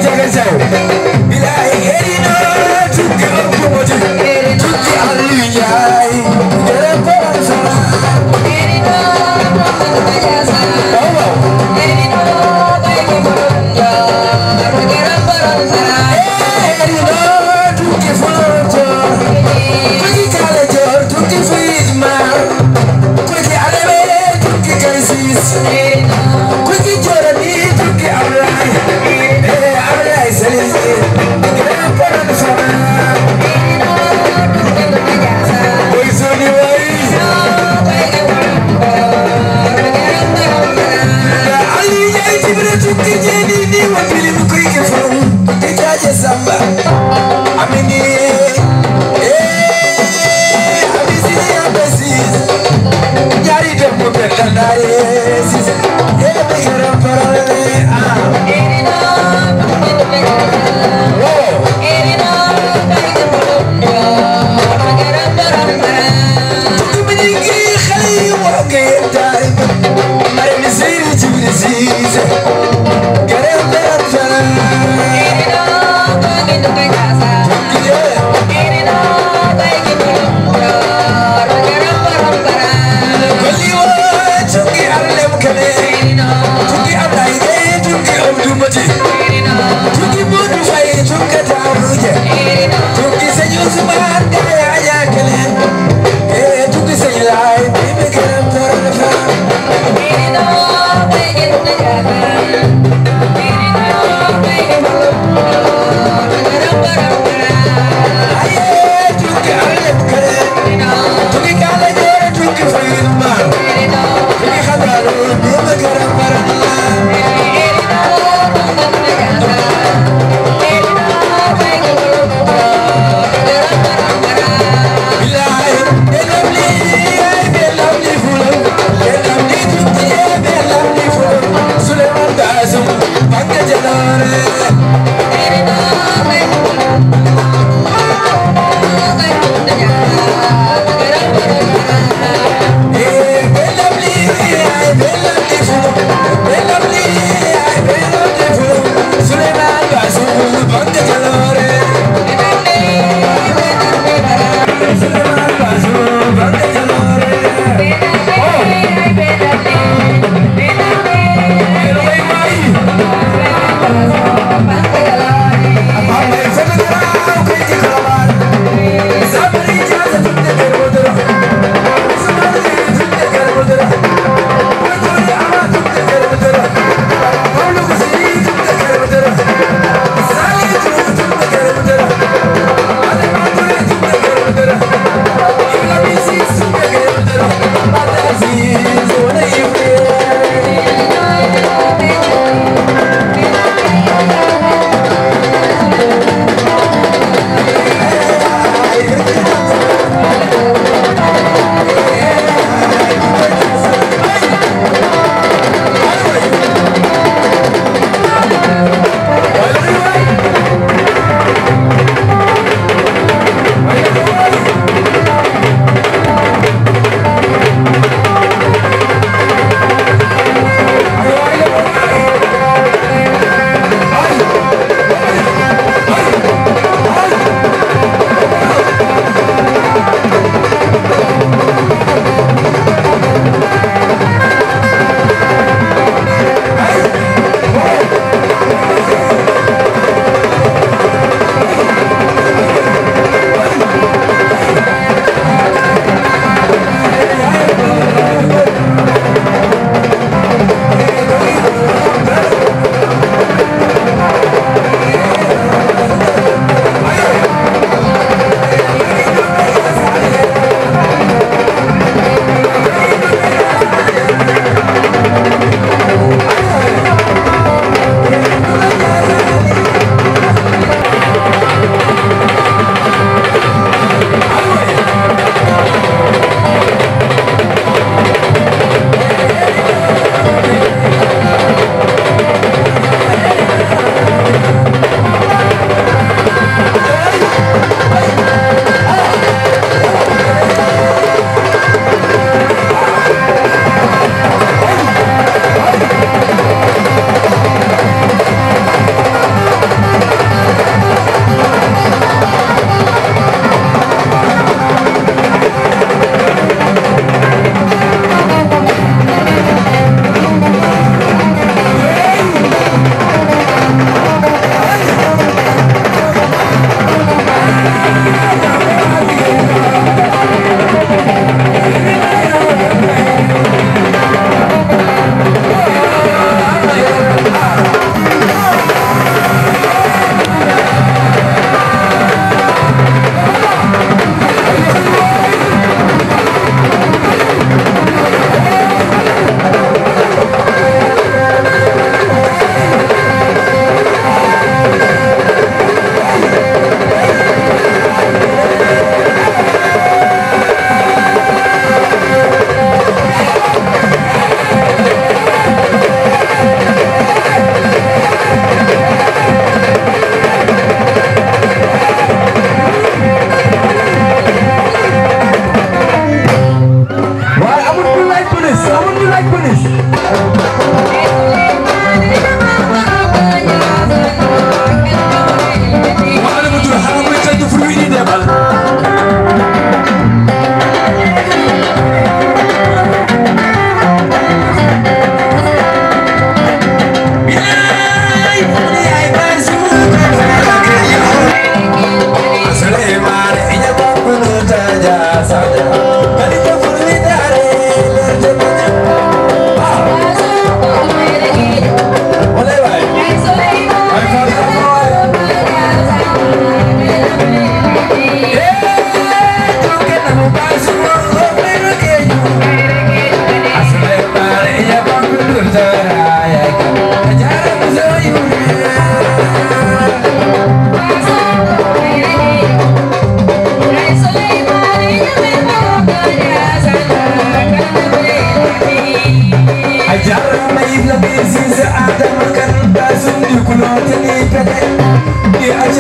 jaga jaw bilaay eri no tukki ëpp moja tukki Aliou Njaay jere borom sala waaw waaw eri no tukki Fuuta tukki Kala Joor tukki Fiismar tukki Alebe tukki Kaysis tukki Joorani tukki Ablaay eh Ablaay Salis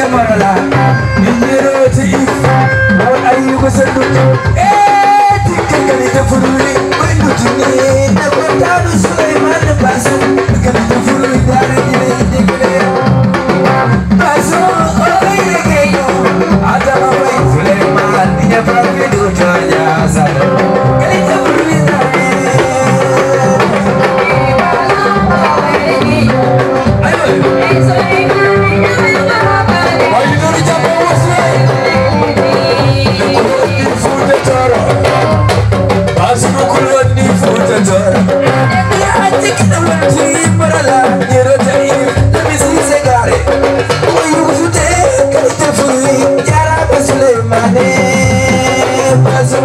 marala Ninyeroti Wal ayyuka sandu Eh Tikka kali tafuruli Windu tuni Nakwatanu Sulaiman Basu Kali tafuruli Dari dile Dikule Basu Oye keyo Adama Bai Sulaiman Ninya Pravidu Jonya Sada Kali tafuruli Dari Ayo Ayo Japo Wasle Ni Futa Tara Basu Kulwan Ni Futa Tara Ya Tikka Wanti Marala Nyerota Iyu Lami Sise Gare Oyu Fute Kali tafuruli Yara Basuleimane Basu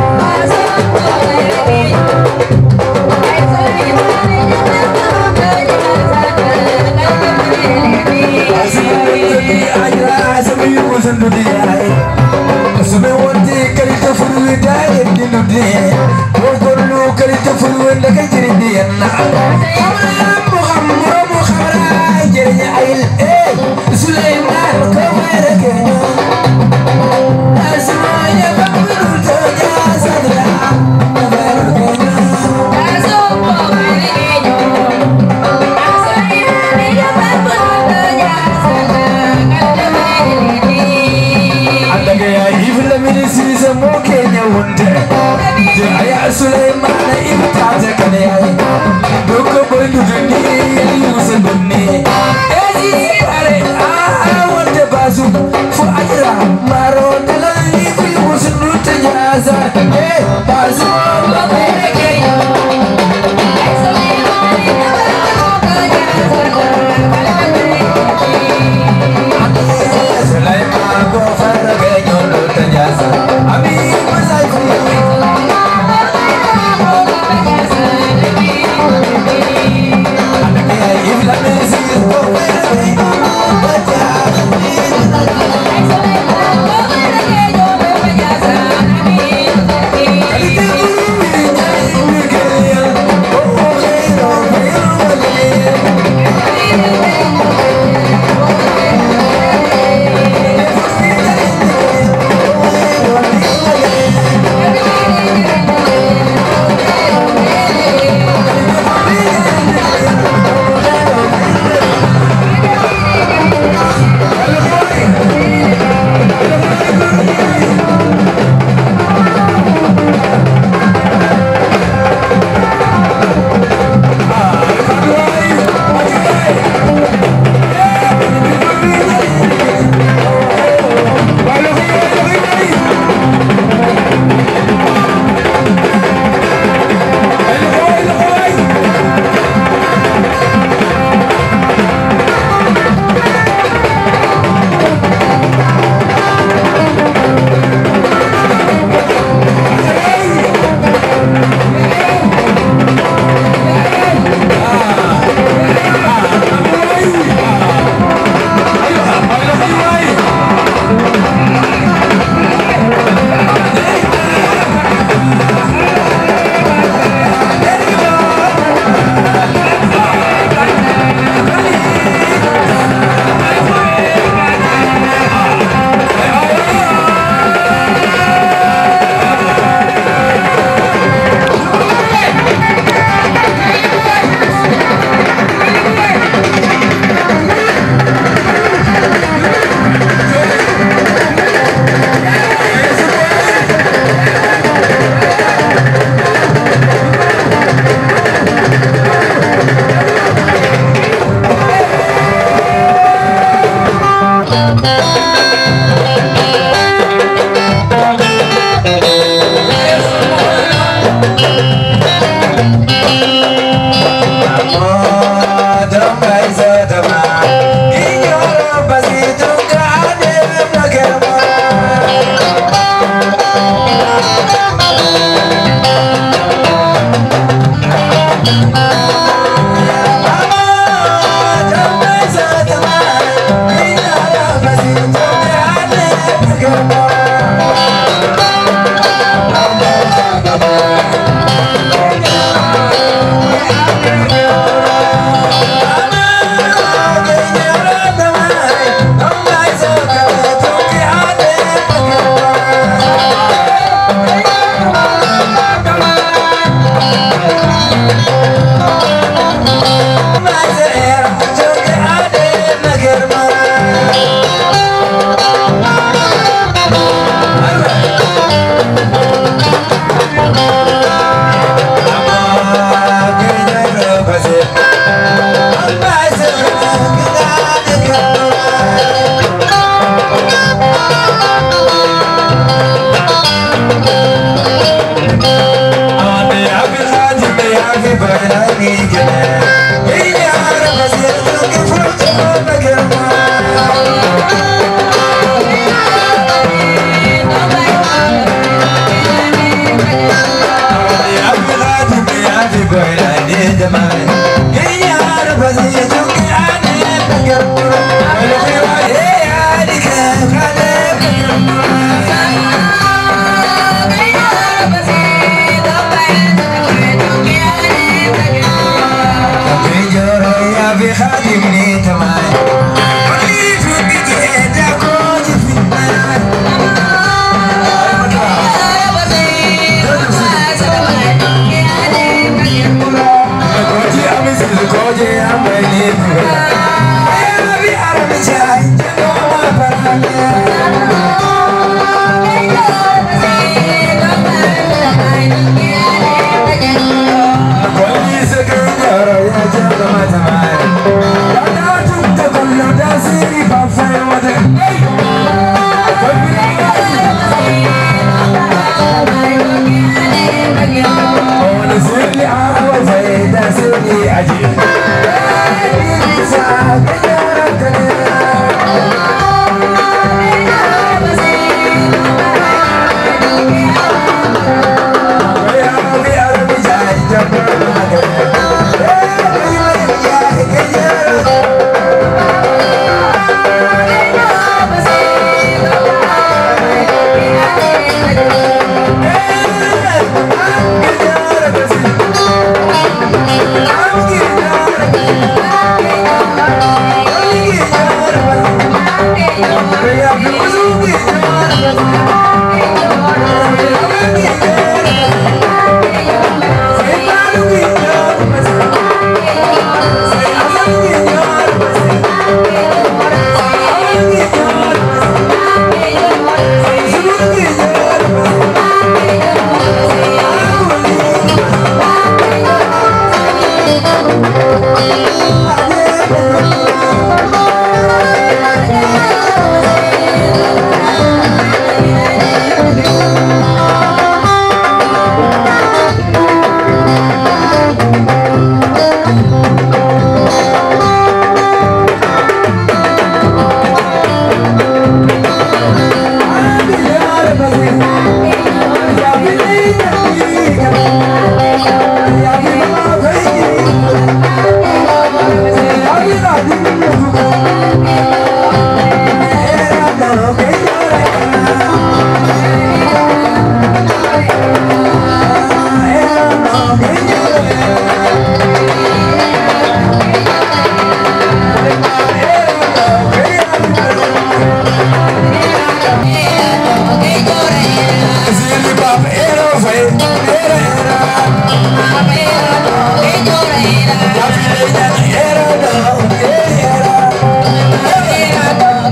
Sulaimana ibta ta kane ai doko bandu duni yusa dunne eji pare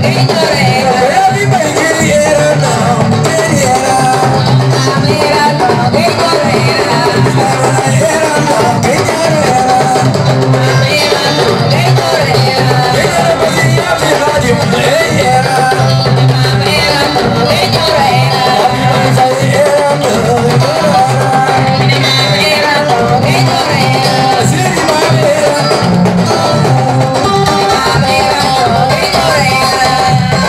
Yeah.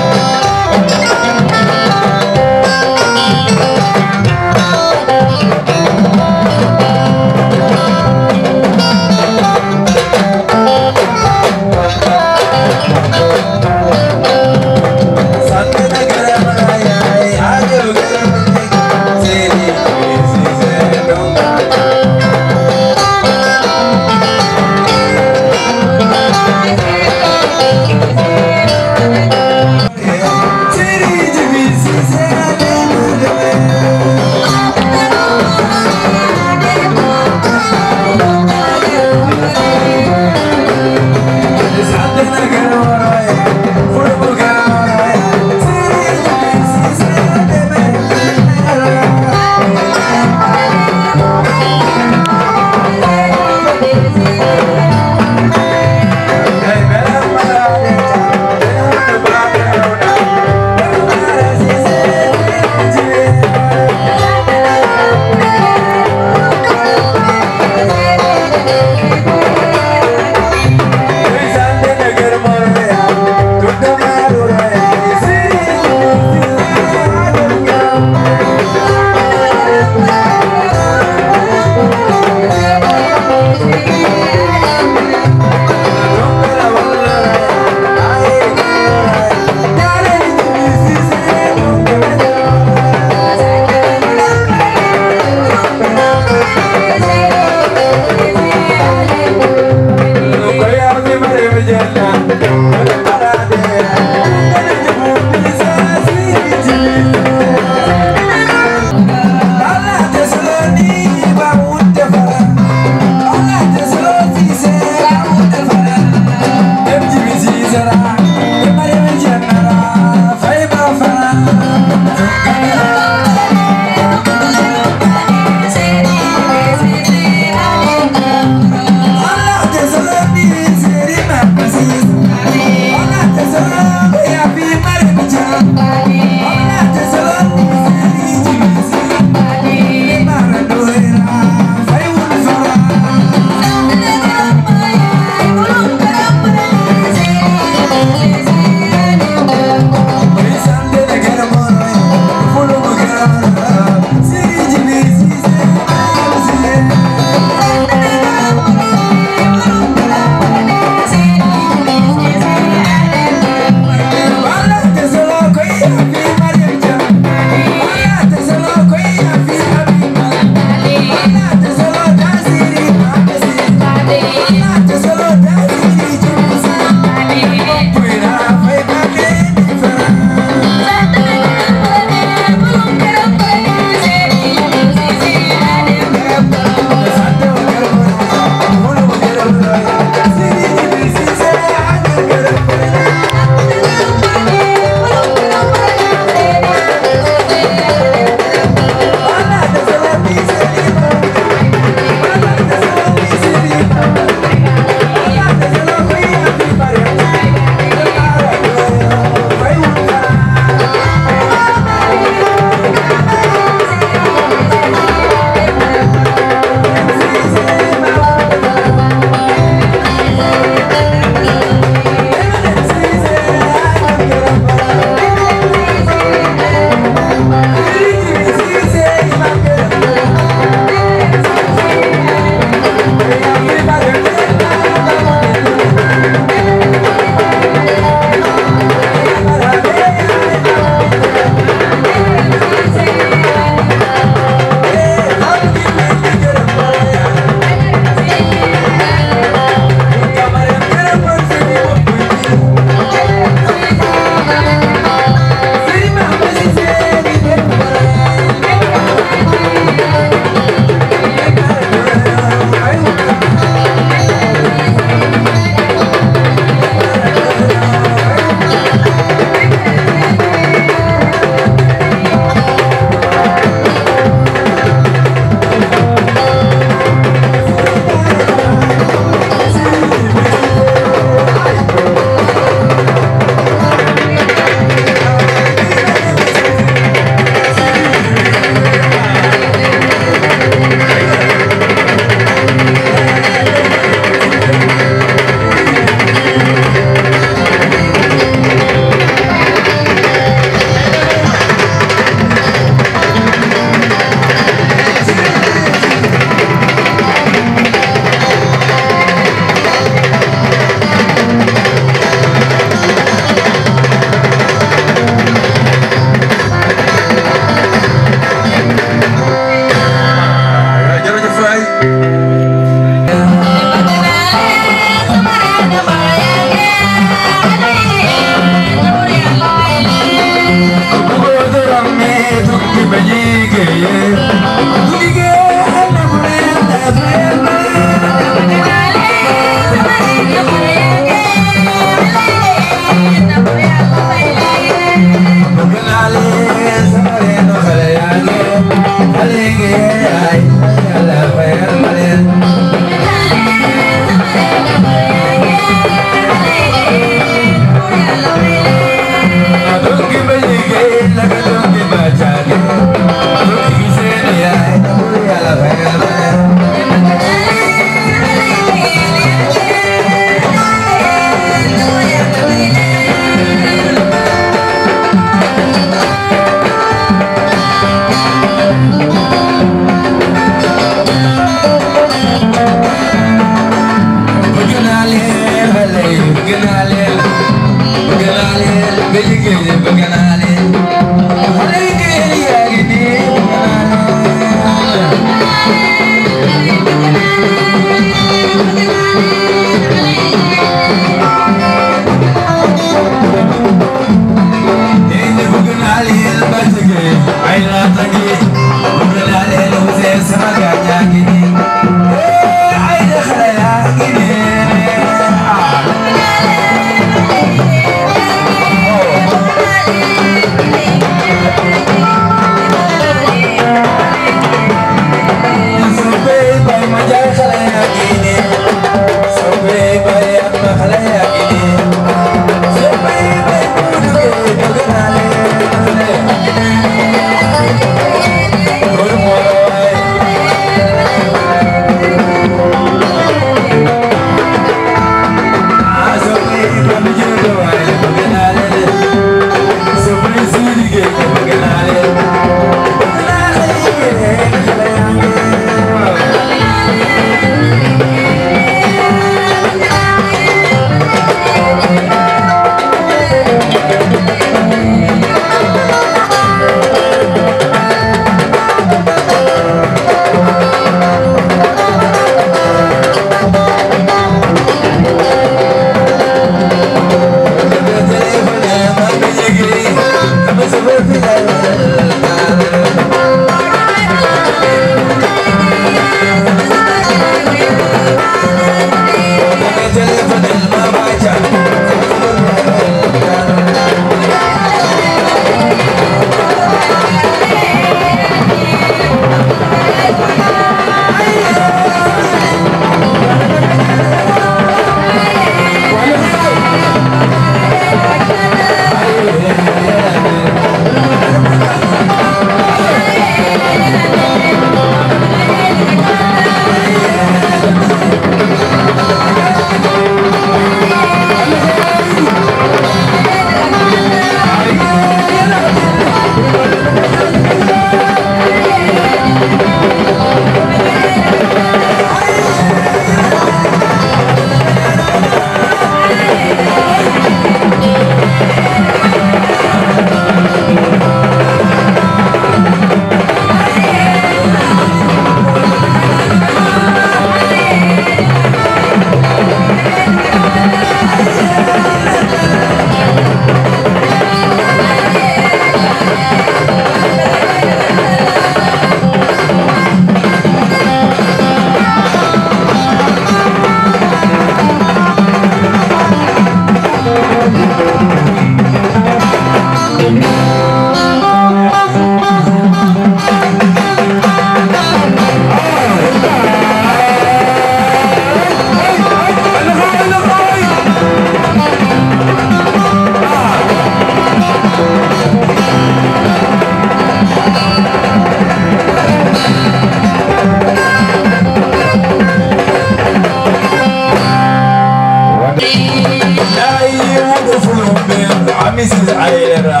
Mrs. Aira,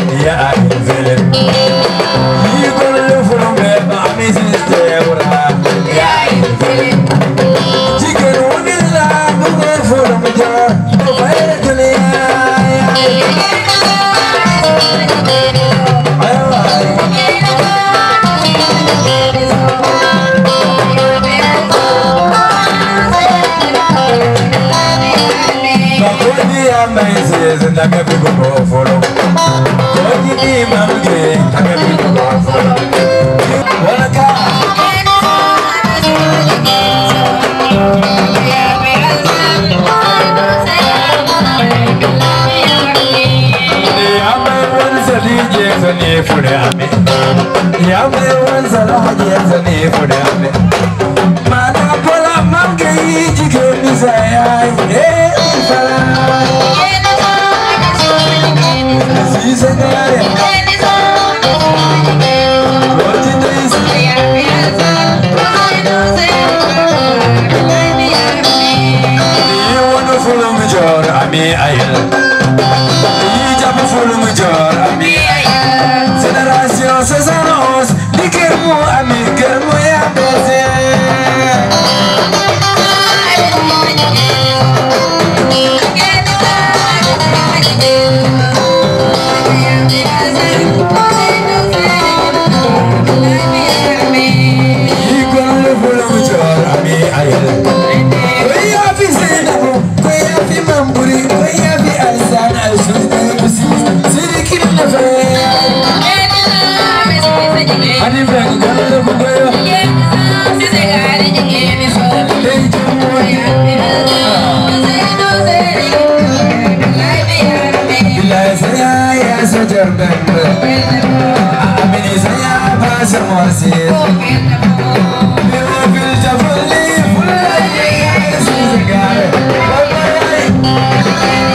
ya Aizele. You gonna live from there, Mrs. Deborah, ya Aizele. Chicken one is like a man from the jar. Go ahead to the Makodi ya maizes ndaka bigo follow. Kodi ni mamge ndaka bigo follow. Wanaka Ya mai wansa DJ sani fure ame. Ya mai wansa alhaji ya zane fudame mana bola manke yi jike nisa ya yi eh fara si sangare Lodi daisi yi wani fulum jor ami ayel yi jabu fulum jor ami Génération Césaros di kër mu ami kër mu ya bese yi kon lu fulum jor ami ayel Koy ya fi Seynabou koy ya fi Mamburi koy ya fi Alsan Alsus Bisi Siri kin na fe Ani feng gan lu bu goyo Dey jumbo Bilay saya ya sojar bembe Amini saya pasar morsi Biwa bil jafuli fulay Sisi gare Bye-bye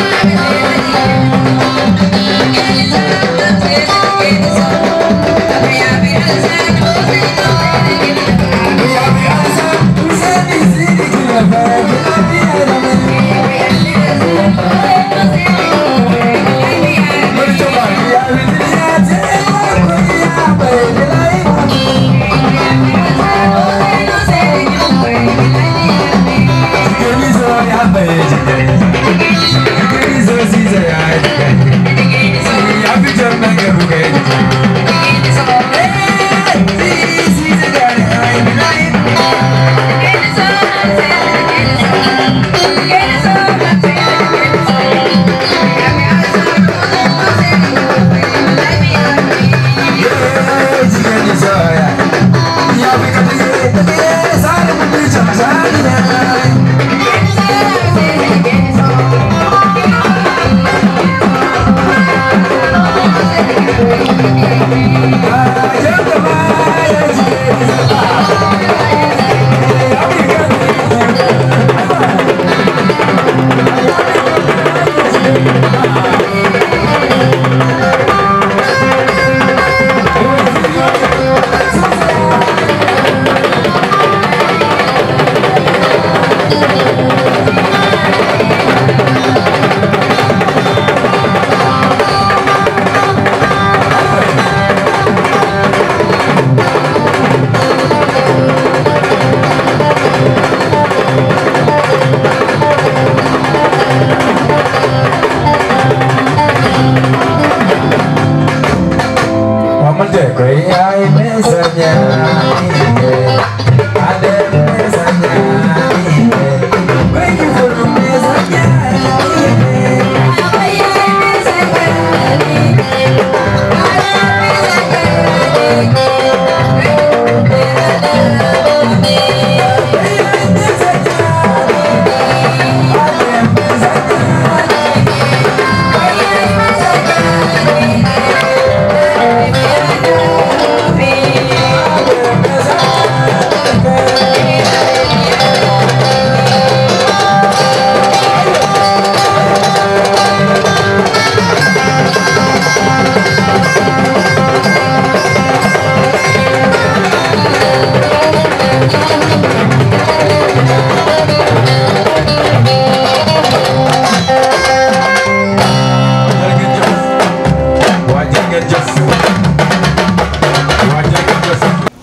Mamante koy ay mesanya Ade mesanya Koy fulu mesanya Wajah ngejos Wajah ngejos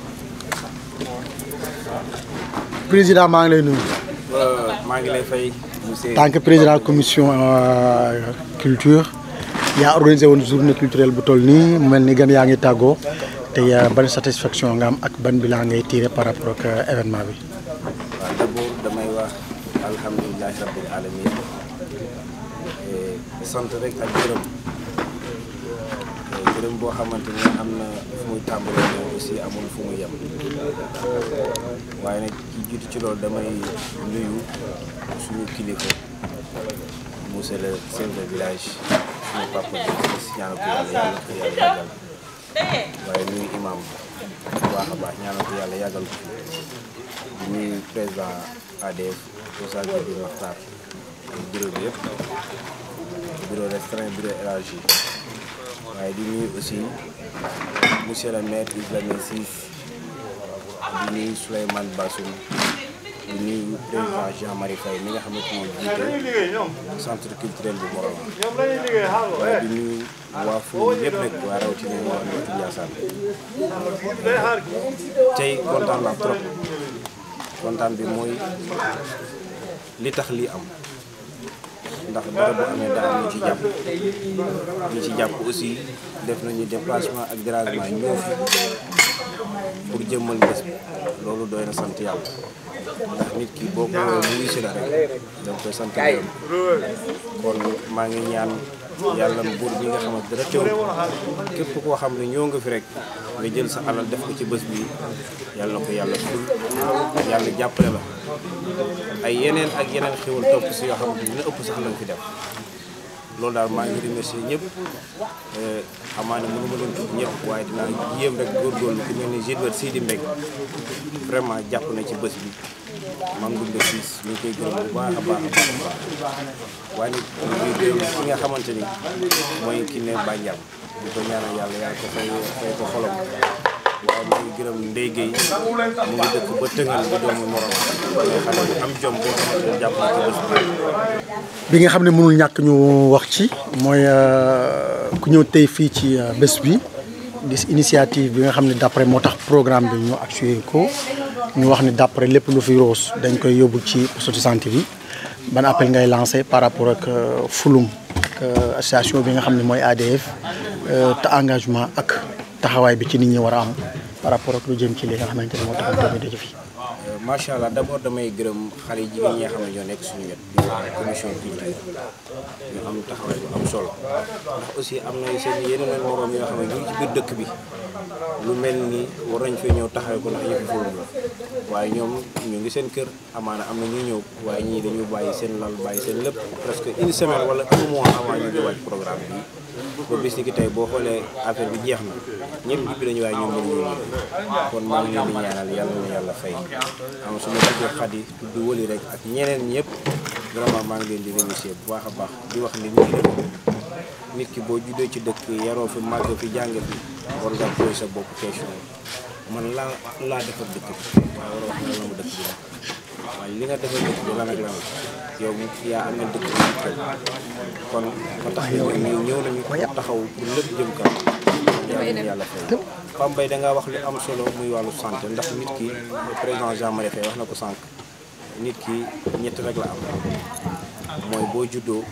président maa ngi lay nuyu maa ngi lay fay monsieur tant que président commission euh, culture yaa organisé woon journée culturelle bu toll nii mu mel ni gan yaa ngi tàggoo te yaa ban satisfaction nga am ak ban bilan ngay tiré par rapport ak euh, événement bi. waaw d'abord damay wax alhamdulilahi rabbil alamin Eh, sant rek ak gërëm Eh, gërëm boo xamante ni am na fu muy tàmbalee mais aussi amul fu muy yem waaye nag ki jiitu ci loolu damay nuyu suñu kilifa monsieur le chef de village suñu papa bi si ñaanal ko yàlla yàlla ko yàlla yàggal waaye nuyu imam bu baax a baax ñaanal ko yàlla yàggal ko fi di nuyu président ADF Moussa Gueye Makhtar bureau bi yëpp bureau restreint bureau élargi waaye di nuyu aussi monsieur le maire Ibrahima Ciss di nuyu Souleymane Bassoum di nuyu président Jean-Marie Faye mi nga xamante moo jiite centre culturel bu Morolan waaye di nuyu waa Fouta yëpp rek waa rawatina waa Nottu Ndiassane tey kontaan naa trop kontaan bi mooy li tax lii am ndax dara bu amee daa am ñu ci jàpp ñu ci jàpp aussi def nañu déplacement ak dérangement ñëw fi pour jëmmal bés bi loolu doy na sant yàlla ndax nit ki boo ko mu ngi si la rek da koy sant yàlla kon maa ngi ñaan yàlla buur bi nga xamante dara teew képp koo xam ne ñëw nga fi rek nga jël sa alal def ko ci bés bi yàlla na ko yàlla ful yàlla jàppale la ay yeneen ak yeneen xéwal topp si yoo xam ne dina ëpp sax lañ fi def loolu daal maa ngi remercier ñëpp xamaa ne mënu ma leen tudd ñëpp waaye dinaa yéem rek góorgóorlu ku mel ni Gilbert Sidi Mbeg vraiment jàpp na ci bés bi mam Goumba Ciss ñu ngi koy gërëm bu baax a baax a baax a baax waaye nag ñu gërëm ki nga xamante ni mooy ki ne Bandiam di ko ñaanal yàlla yàlla ko fay fay ko xolam waaye maa ngi gërëm Ndeye Gueye mu ngi dëkk ba tëngal bi doomu morom mais xale bu am jom boo xamante ni jàpp na ci bés bi bi nga xam ne mënul ñàkk ñu wax ci mooy ku ñëw tey fii ci bés bi gis initiative bi nga xam ne d'après moo tax programme bi ñu assuré ko ñu wax ni d'après lépp lu fi roos dañ koy yóbbu ci poste de santé bi ban appel ngay lancé par rapport ak fulum ak association bi nga xam ne mooy ADF te engagement ak taxawaay bi ci nit ñi war a am par rapport ak lu jëm ci li nga xamante ne moo tax ñu daje fii. macha allah d'abord damay gërëm xale jigéen ñi nga xam ne ñoo nekk suñu wet di commission culture ñu am taxawaay bu am solo ndax aussi am na seen yeneen moroom yoo xam ne ñu ngi ci biir dëkk bi lu mel ni war nañ fee ñëw taxawee ko ndax yëfi forum la waaye ñoom ñu ngi seen kër amaana am na ñuy ñëw waaye ñii dañu bàyyi seen lal bàyyi seen lépp presque une semaine wala un mois avant ñu di wàcc programme bi ba bis ni ki tey boo xoolee affaire bi jeex na ñëpp ñibbi nañu waaye ñoom mënuñu ñëw kon maa ngi leen di ñaanal yàlla na yàlla fay am su ma tuddee Xadi tudd wëli rek ak ñeneen ñëpp vraiment maa ngi leen di remercier bu baax a baax di wax ni nit ki nit ki boo juddoo ci dëkk yaroo fi màgg fi jàng fi war nga posé sa bopp question man laa laa defar dëkk bi waaye war a wax ne la mu dëkk bi la waaye li nga defar dëkk bi lan ak lan yow yaa amee dëkk bi kon ba tax ñu ñëw nañu taxaw pour lépp jëm kanam yàlla yàlla fay Pam Mbaye da ngaa wax lu am solo muy wàllu santé ndax nit ki président Jean Marie Faye wax na ko sànq nit ki ñett rek la am mooy boo juddoo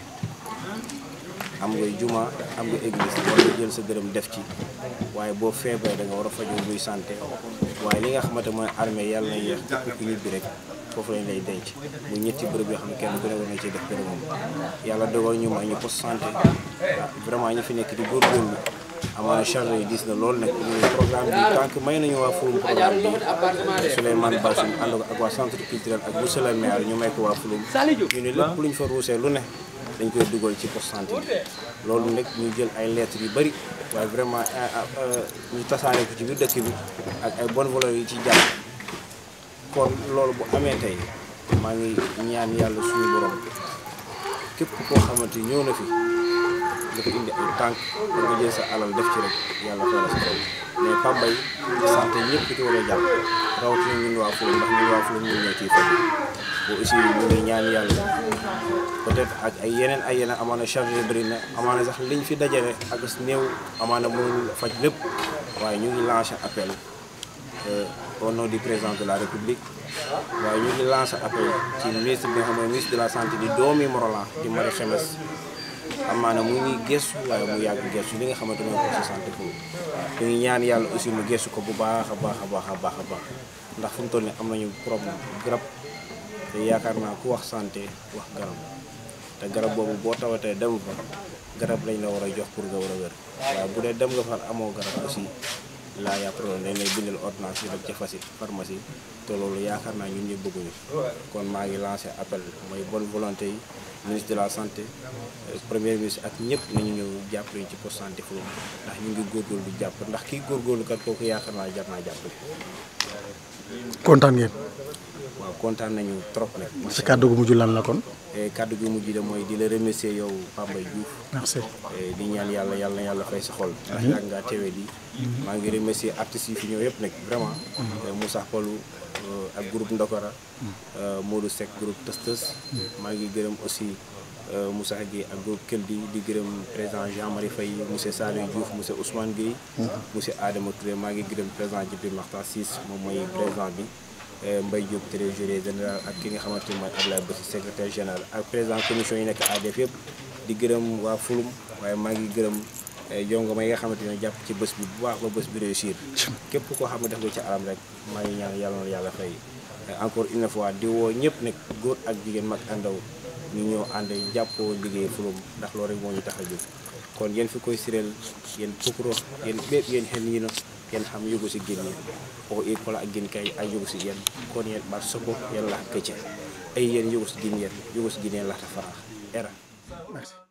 am nga juma am nga église war nga jël sa dërëm def ci waaye boo feebaree da nga war a fajoo muy santé waaye li nga xamante mooy armée yàlla na yéex képp ku ñibbi rek foofu lañ lay denc muy ñetti bërëb yoo xam ne kenn ku ne war na ci def bërëbam yàlla dogal ñu may ñu poste santé vraiment ñu fi nekk di góorgóorlu amaana charge yi diis na loolu nag ñu programme bi tant que may nañu waa Fulum programme bi Souleymane Bassoum ànd ko ak waa centre culturel ak monsieur le maire ñu may ko waa Fulum ñu ne lépp lu ñu fa ruusee lu ne dañ koy dugal ci poste santé bi loolu nag ñu jël ay lettres yu bëri waaye vraiment ñu tasaare ko ci biir dëkk bi ak ay bonne volonté yi ci jàpp kon loolu bu amee tey maa ngi ñaan yàlla suñu borom képp koo xamante ñëw na fi dafa indi ay tànk da nga jël sa alal def ci rek yàlla fay la sa kaw mais Pambay santé ñëpp ci war a jàpp rawatina ñun waa Fulum ndax ñun waa Fulum ñun ñoo ciy faj boo aussi ñu ngi ñaan yàlla peut-être ak ay yeneen ay yeneen amaana charge bëri na amaana sax liñ fi dajale ak néew amaana mënul faj lépp waaye ñu ngi lancé appel au nom du président de la république waaye ñu ngi lancé appel ci ministre bi nga xam ne ministre de la santé di doomi Morolan di Marie Khemesse amaana mu ngi gëstu waaye mu yàgg gëstu li nga xamante mooy poste santé foofu ñu ngi ñaan yàlla aussi mu gëstu ko bu baax a baax a baax a baax a baax ndax fu mu toll nii am nañu problème garab te yaakaar naa ku wax santé wax garab te garab boobu boo tawatee dem fa garab lañ la war a jox pour nga war a wér waaye bu dee dem nga fa amoo garab aussi laa yaa problème dañ lay bindal ordonnance yi dem ca fasi pharmacie te loolu yaakaar naa ñun ñëpp bëgguñu kon maa ngi lancé appel mooy bonne volonté yi ministre de la santé premier ministre ak ñëpp nañu ñëw jàppale ci poste santé Fulum ndax ñu ngi góorgóorlu du jàpp ndax kii góorgóorlu kat kooku yaakaar naa jar naa jàppale kontaan ngeen waaw kontaan nañu trop nag sa kàddu gu mujj lan la kon Eh, kàddu gi mujj de mooy di la remercier yow Pambay Diouf merci Eh, di ñaan yàlla yàlla na yàlla fay sa xol ndax yàgg ngaa teewee di maa ngi remercier artistes yi fi ñëw yëpp nag vraiment Eh, Moussa Palou eh, ak groupe Ndokora eh, Modou Seck groupe Tës Tës maa ngi gërëm aussi eh, Moussa Gueye ak groupe Keldi di gërëm président Jean-Marie Faye monsieur Saliou Diouf monsieur Ousmane Gueye monsieur Adama Touré maa ngi gërëm président Djibril Makhtar Ciss moom mooy président bi eh, Mbaye Diop trésorier général ak ki nga xamante ni mooy Abdoulaye Bassi secrétaire général ak président commission yi nekk ADF yëpp di gërëm waa Fulum waaye maa ngi gërëm jongo ma yi nga xamante ne jàpp ci bés bi bu baax ba bés bi réussir képp koo xam ne def nga ci alam rek maa ngi ñaan yàlla na yàlla fay encore une fois di woo ñëpp nag góor ak jigéen mag àndaw ñu ñëw ànd jàppoo liggéey Fulum ndax loolu rek moo ñu tax a jóg kon yéen fi koy sireel yéen pukuro yéen ɓeeɓ yéen hen yino yen ham yogo si guinni o i kola a guin kay a yogo si yen kono yen ɓat soko yen lahat kecce ay yen yogo si guin yen yogo si guin yen lahta fara era merci